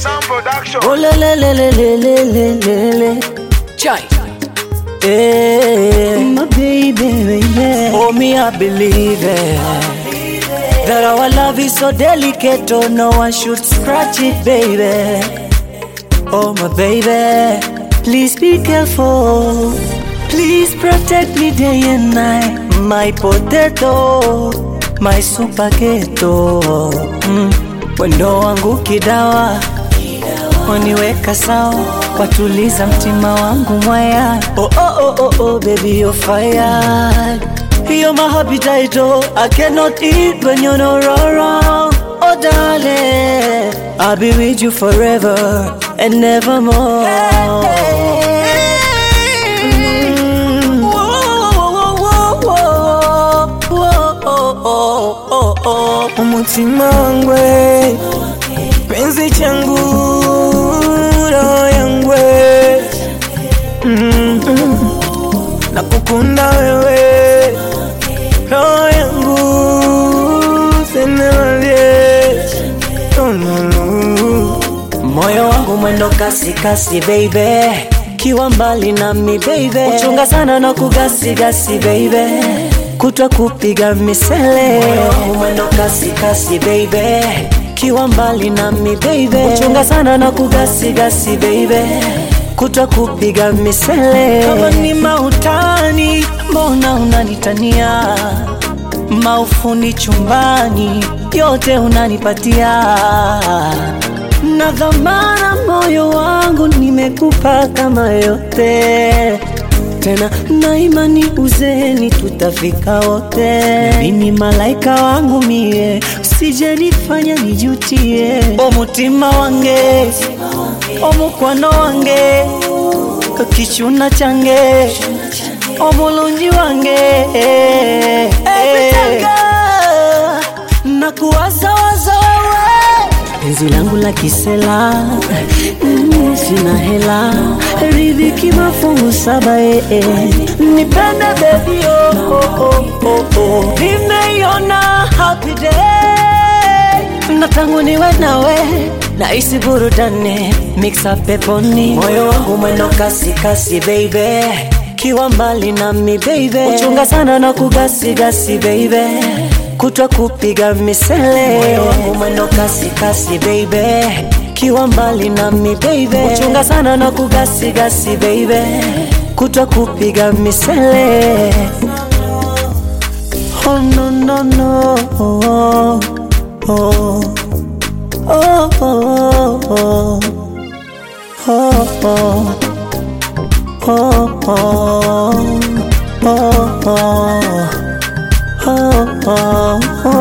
Sound Production. Oh le le le le le le le le le. Chai. Eh, my baby, baby. Oh me, I believe it. That our love is so delicate, oh no one should scratch it, baby. Oh my baby, please be careful. Please protect me day and night. My potato, my super keto. Mm. Wendo wangu kidawa, waniweka sawa, watuliza mtima wangu mwaya. Oh, oh, oh, oh, oh, baby you're fire. You're my appetite, oh, I cannot eat when you're not around. Oh darling, I'll be with you forever and nevermore. Mm. Whoa, whoa, whoa, whoa, whoa, whoa, oh, oh, oh. umutima wangwe penzi changu roho yangwe mm. nakukunda wewe roho yangu senewalie Tululu. moyo wangu mwendo kasi kasi baby kiwa mbali nami baby uchunga sana na kugasi gasi baby kutwa kupiga misele moyo wangu mwendo kasi kasi baby kiwa mbali nami baby uchunga sana na kugasi gasi baby kutwa kupiga misele kama ni mautani mbona unanitania maufuni chumbani yote unanipatia na dhamana moyo wangu nimekupa kama yote tena na imani uzeni tutafika wote mimi malaika wangu mie usijenifanya nijutie omutima wange omukwano wange kakichuna change omulungi wange nakuwazawaza wewe penzi langu la kisela mm, sina hela ridhiki mafungu saba eh, eh. nipende bebi oh, oh, oh, oh, oh. nimeiona happy day na tangu niwe nawe naisi burudani mixa peponi moyo wangu mwendo kasi kasi baby kiwa mbali nami baby uchunga sana na kugasi gasi baby kutwa kupiga misele moyo wangu mwendo kasi kasi baby kiwa mbali nami baby uchunga sana na kugasi gasi baby kutwa kupiga misele oh no no no oh, oh. Oh, oh, oh, oh, oh, oh, oh, oh, oh, oh, oh, oh.